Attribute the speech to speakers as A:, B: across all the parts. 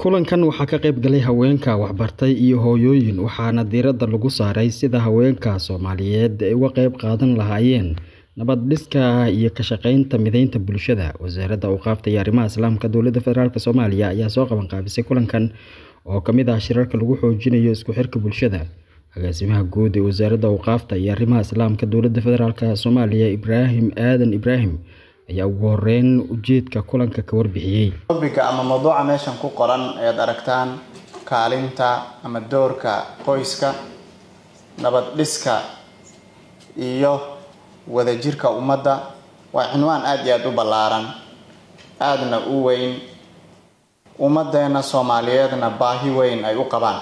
A: kulankan waxaa ka qayb galay haweenka waxbartay iyo hooyooyin waxaana diiradda lagu saaray sida haweenka soomaaliyeed ay uga qayb qaadan lahaayeen nabad dhiska iyo ka shaqeynta mideynta bulshada wasaaradda awqaafta iyo arrimaha islaamka dowladda federaalk soomaaliya ayaa soo qaban qaabisay kulankan oo kamid ah shirarka lagu xoojinayo isku xirka bulshada agaasimaha guud ee wasaaradda awqaafta iyo arrimaha islaamka dowladda federaalk soomaaliya ibraahim aadan ibraahim ayaa ugu horeyn ujeedka kulanka ka warbixiyey
B: tobiga ama mawduuca meeshan ku qoran ayaad aragtaan kaalinta ama doorka qoyska nabad dhiska iyo wadajirka ummadda waa cinwaan aada iyo aada u ballaaran aadna u weyn ummaddeena soomaaliyeedna baahi weyn ay u qabaan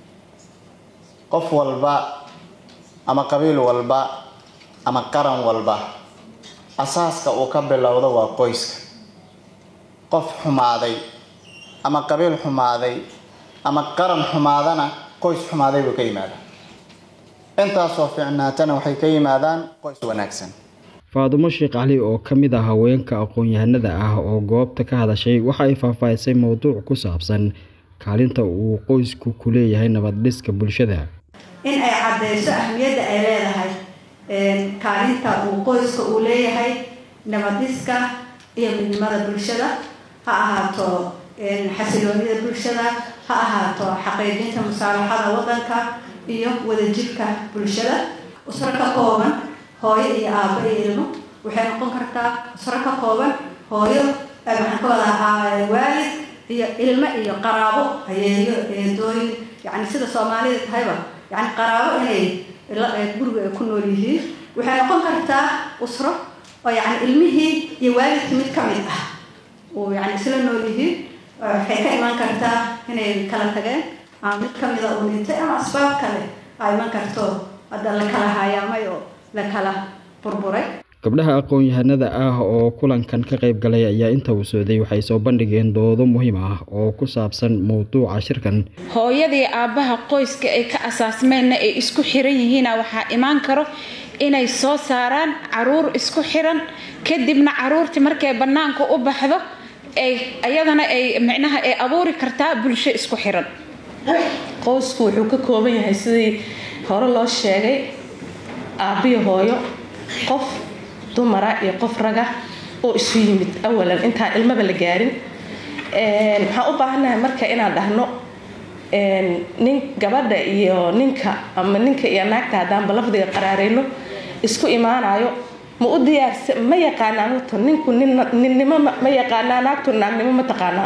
B: qof walba ama qabiil walba ama qaran walba asaaska uu ka bilowdo waa qoyska qof xumaaday ama qabiil xumaaday ama qaran xumaadana qoys xumaaday buu ka yimaadaa intaasoo fiicnaatana waxay ka yimaadaan qoys wanaagsan
A: faadumo sheekh cali oo ka mid ah haweenka aqoon-yahanada ah oo goobta ka hadashay waxa ay faahfaahisay mowduuc ku saabsan kaalinta uu qoysku ku leeyahay nabad dhiska bulshada
C: in ay caddeyso ahmiyadda ay leedahay kaalinta uu qoyska uu leeyahay nabadiska iyo midnimada bulshada ha ahaato xasiloonida bulshada ha ahaato xaqiijinta musaalaxada waddanka iyo wadajirka bulshada usro ka kooban hooyo iyo aabo iyo ilmo waxay noqon kartaa usro ka kooban hooyo waxaan ka wadaa waalid iyo ilmo iyo qaraabo hayeeyo eedooyin yacni sida soomaalida tahayba yani qaraabo inay guriga ay ku nool yihiin waxay noqon kartaa usro oo yani ilmihii iyo waalidkii mid ka mid ah oo yani isla nool yihiin waxay ka imaan kartaa inay kala tageen ama mid kamida uu dhintay ama asbaab kale a iman karto hadda la kala hayaamay oo la kala burburay
A: gabdhaha aqoon-yahanada ah oo kulankan ka qayb galay ayaa inta uu socday waxay soo bandhigeen doodo muhiim ah oo ku saabsan mowduuca shirkan
D: hooyadii aabbaha qoyska ay ka asaasmeenna ay isku xiran yihiina waxaa imaan karo inay soo saaraan caruur isku xiran kadibna caruurtii markay bannaanka u baxdo ay ayadana ay micnaha ay abuuri kartaa bulsho isku xiran
E: qoysku wuxuu ka kooban yahay sidii hore loo sheegay aabbiyo hooyo qof dumara iyo qof raga oo isu yimid awalan intaan ilmaba la gaarin waxaan u baahannahay marka inaan dhahno nin gabadha iyo ninka ama ninka iyo naagta haddaanba lafdiga qaraareyno isku imaanayo ma u diyaarsa ma yaqaanaa horta ninku ninnimo ma yaqaanaa naagtu naagnimo ma taqaanaa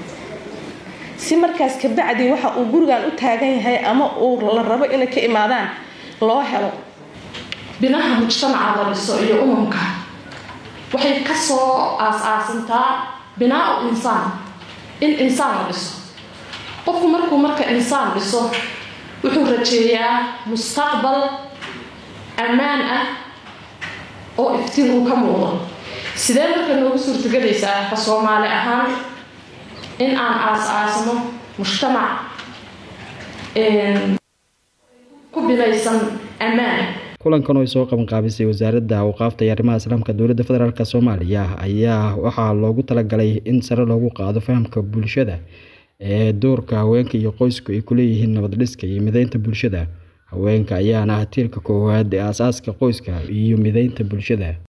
E: si markaas kabacdi waxa uu gurigan u taagan yahay ama uu la rabo inay ka imaadaan loo helo
F: binaha mujtamaca la dhiso iyo umamka waxay kasoo aas-aasantaa binaa-u insaan in insaan la dhiso qofku markuu marka insaan dhiso wuxuu rajeeyaa mustaqbal ammaan ah oo iftiin uu ka muuqdo sidee marka noogu suurtagelaysaa ka soomaali ahaan in aan aas-aasno mujtamac ku binaysan ammaan
A: kulankan oo ay soo qaban qaabisay wasaaradda awqaafta iyo arrimaha islaamka dowladda federaalk soomaaliya ayaa waxaa loogu talagalay in sare loogu qaado fahamka bulshada ee doorka haweenka iyo qoysku ay kuleeyihiin nabad dhiska iyo mideynta bulshada haweenka ayaana ah tiirka koowaad ee aasaaska qoyska iyo mideynta bulshada